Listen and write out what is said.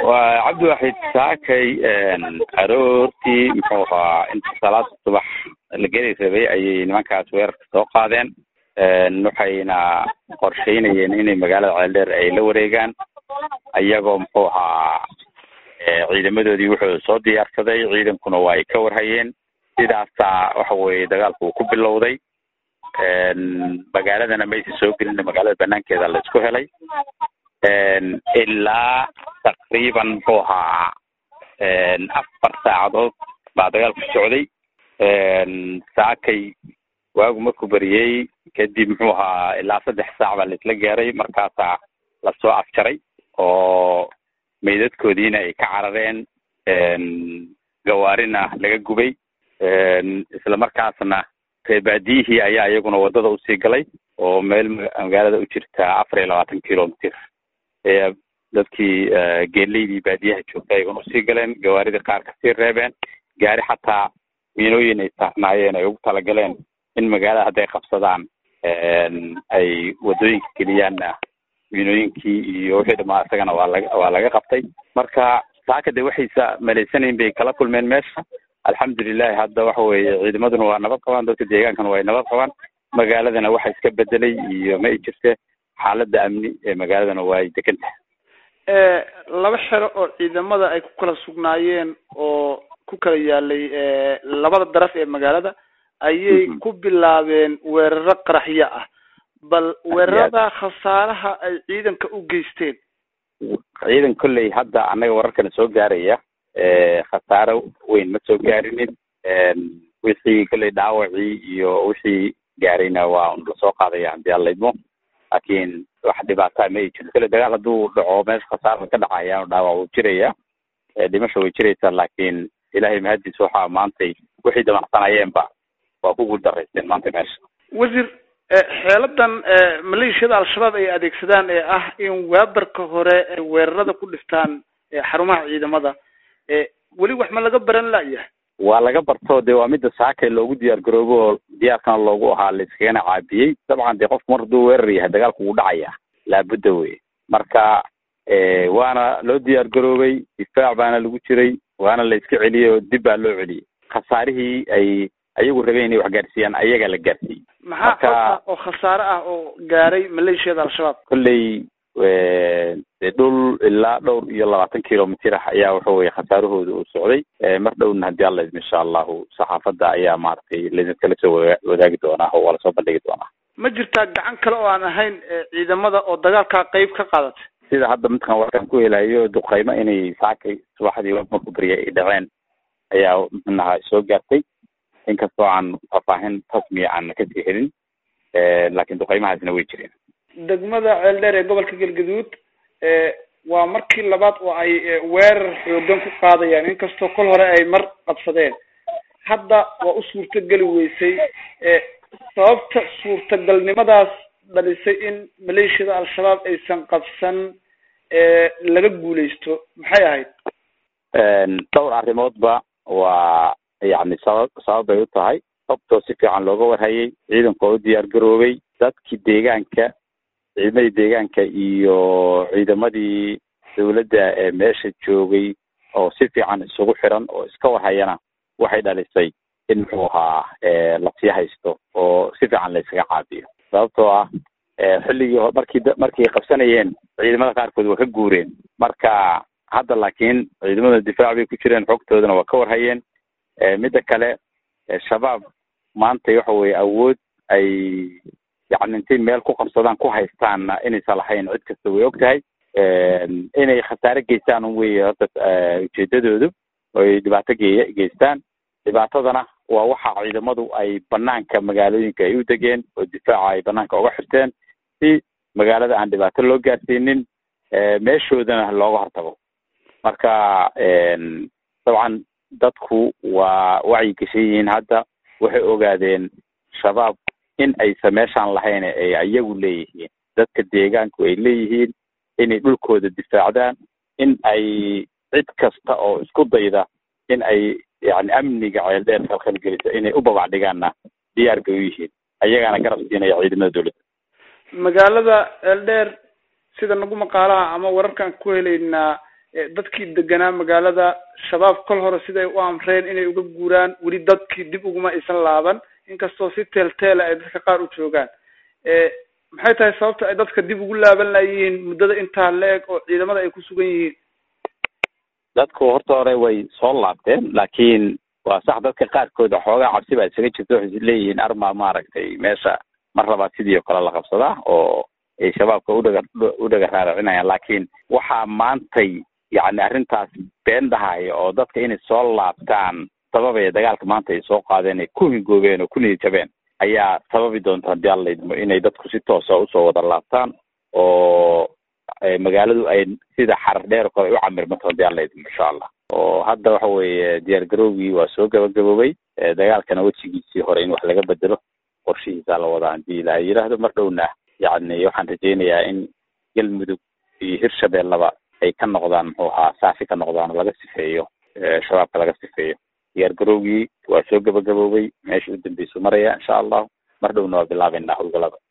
waa cabdiwaxid saakay aroortii muxuu ahaa inta salaada subax la geli rabay ayay nimankaas weerarka soo qaadeen waxayna qorsheynayeen inay magaalada ceeldheer ay la wareegaan ayagoo muxuu ahaa ciidamadoodii wuxuu soo diyaarsaday ciidankuna waa ay ka warhayeen sidaasaa waxa weye dagaalku uu ku bilowday magaaladana maysa soo gelin magaalada banaankeeda la isku helay ilaa taqriiban muxuu ahaa afar saacadood baa dagaalku socday saakay waagu markuu beriyey kadib muxuu ahaa ilaa saddex saac baa laisla gaaray markaasaa lasoo afjaray oo meydadkoodiina ay ka carareen gawaarina laga gubay isla markaasna reebaadiyihii ayaa iyaguna wadada usii galay oo meel magaalada u jirta afar iyo labaatan kilomitr ee dadkii geeleydii baadiyaha joogta ayaguna usii galeen gawaaridii qaar kasii reebeen gaari xataa miinooyin ay saarnaayeen ay ugu talagaleen in magaalada hadday qabsadaan ay wadooyinka geliyaanna miinooyinkii iyo wixii dhamaa isagana waa laga waa laga qabtay marka saaka de waxaysa malaysanayn bay kala kulmeen meesha alxamdulilahi hadda waxa weye ciidamaduna waa nabad qabaan dadka deegaankana waa ay nabad qabaan magaaladana waxa iska bedelay iyo ma ay jirte xaaladda amni ee magaaladana waa ay degan tahay laba xero oo ciidamada ay ku kala sugnaayeen oo ku kala yaalay labada daraf ee magaalada ayay ku bilaabeen weeraro qaraxyo ah bal weerarada khasaaraha ay ciidanka u geysteen ciidan kolley hadda annaga wararkana soo gaaraya khasaaro weyn ma soo gaarinin wixii kolley dhaawacii iyo wixii gaarayna waa lasoo qaadaya hadii alla idmo laakiin wax dhibaataa ma ay jirto kolley dagaal hadduu dhaco meesha khasaarka ka dhacaya dhaawac wuu jiraya dhimasha way jiraysaa laakiin ilaahay mahadiis waxaa maantay wixii damacsanayeenba waa ku guuldaraysteen maanta meesha wasiir xeeladan maleeshiyada al-shabaab ay adeegsadaan ee ah in waabarka hore ay weerarada ku dhiftaan xarumaha ciidamada weli wax ma laga baran layahay waa laga barto de waa mida saakay loogu diyaar garoobo oo diyaarkana loogu ahaa laiskagana caabiyey dabcan dee qofku mar hadduu weerar yahay dagaalku wuu dhacaya laabudda wey marka waana loo diyaar garoobay difaac baana lagu jiray waana la iska celiyey oo dib baa loo celiyey khasaarihii ay ayagu rabeen inay wax gaarsiiyaan ayagaa la gaarsiiyey maxaa oo khasaare ah oo gaaray maleeshiyada al-shabaab kolley de dhul ilaa dhowr iyo labaatan kilomitr ah ayaa waxa weye khasaarahooda uu socday mar dhowna haddii alla idmo insha allahu saxaafadda ayaa maaragtay laidinkala soo wa wadaagi doonaa oo waa lasoo bandhigi doonaa ma jirtaa gacan kale oo aan ahayn ciidamada oo dagaalkaa qeyb ka qaadatay sida hadda midkan warkaan ku helayo duqeymo inay saakay subaxdii marku beriya ay dhaceen ayaa mxunaha soo gaartay inkastoo aan faahfaahin rasmiya aan kasii helin laakiin duqeymahaasna way jireen degmada ceeldheer ee gobolka galgaduud waa markii labaad oo ay weerar xoogan ku qaadayaan inkastoo kol hore ay mar qabsadeen hadda waa u suurtogeli weysay sababta suurtagalnimadaas dhalisay in maleeshiyada al-shabaab aysan qabsan laga guuleysto maxay ahayd dhowr arrimoodba waa yani sabab sabab bay u tahay sababtoo si fiican looga warhayay ciidanku oo u diyaar garoobay dadkii deegaanka ciidamadii deegaanka iyo ciidamadii dawladda ee meesha joogay oo si fiican isugu xiran oo iska warhayana waxay dhalisay in muxuu ahaa lasii haysto oo si fiican la iskaga caabiyo sababtoo ah xilligii markii markay qabsanayeen ciidamada qaarkood waa ka guureen marka hadda laakiin ciidamada difaac bay ku jireen xogtoodana waa ka warhayeen midda kale shabaab maanta waxa weye awood ay yani intay meel ku qabsadaan ku haystaanna inaysan lahayn cid kasta way og tahay inay khasaare geystaan un wey horta ujeedadoodu oy dhibaato ge geystaan dhibaatadana waa waxa ciidamadu ay banaanka magaalooyinka ay u degeen oo difaaca ay banaanka uga xirteen si magaalada aan dhibaato loo gaarsiinin meeshoodana looga hortago marka dabcan dadku waa wacyi gashan yihiin hadda waxay ogaadeen shabaab in aysan meeshaan lahayn ay ayagu leeyihiin dadka deegaanku ay leeyihiin inay dhulkooda difaacdaan in ay cid kasta oo isku dayda in ay yani amniga ceeldheer khalkhalgelisa inay u babac dhigaanna diyaar bay u yihiin ayagaana garab siinaya ciidamada dowladda magaalada ceeldheer sida nagu maqaalaha ama wararkaan ku helaynaa dadkii deganaa magaalada shabaab kol hore siday u amreen inay uga guuraan weli dadkii dib uguma aysan laaban inkastoo si teelteela ay dadka qaar u joogaan maxay tahay sababta ay dadka dib ugu laaban layihiin muddada intaa la-eg oo ciidamada ay ku sugan yihiin dadku horta hore way soo laabteen laakiin waa sax dadka qaarkooda xoogaa cabsi baa isaga jirta waxay leeyihiin arma maaragtay meesha mar labaad sidii oo kale la qabsadaa oo ay shabaabka udhaga udhaga raaracinayaan laakiin waxaa maantay yacni arrintaas been dhahaya oo dadka inay soo laabtaan sababaya dagaalka maanta ay soo qaadeen ay ku hingoobeen oo ku niyajabeen ayaa sababi doonta haddii alla idmo inay dadku si toosa usoo wada laabtaan oo magaaladu ay sida xarar dheer oo kale ay u camirmato haddii alla idmo insha allah oo hadda waxa weeye diyaar garowgii waa soo gabagaboobay dagaalkana wejigiisii hore in wax laga bedelo qorshihiisaa la wadaa haddii ilaahay yidhaahdo mar dhowna yacni waxaan rajaynayaa in galmudug iyo hirshabeellaba ay ka noqdaan muxuu ahaa saafi ka noqdaan oo laga sifeeyo shabaabka laga sifeeyo diyaar garowgii waa soo gabagaboobay meesha u dambeysu maraya insha allahu mar dhowna waa bilaabeynaa howlgalada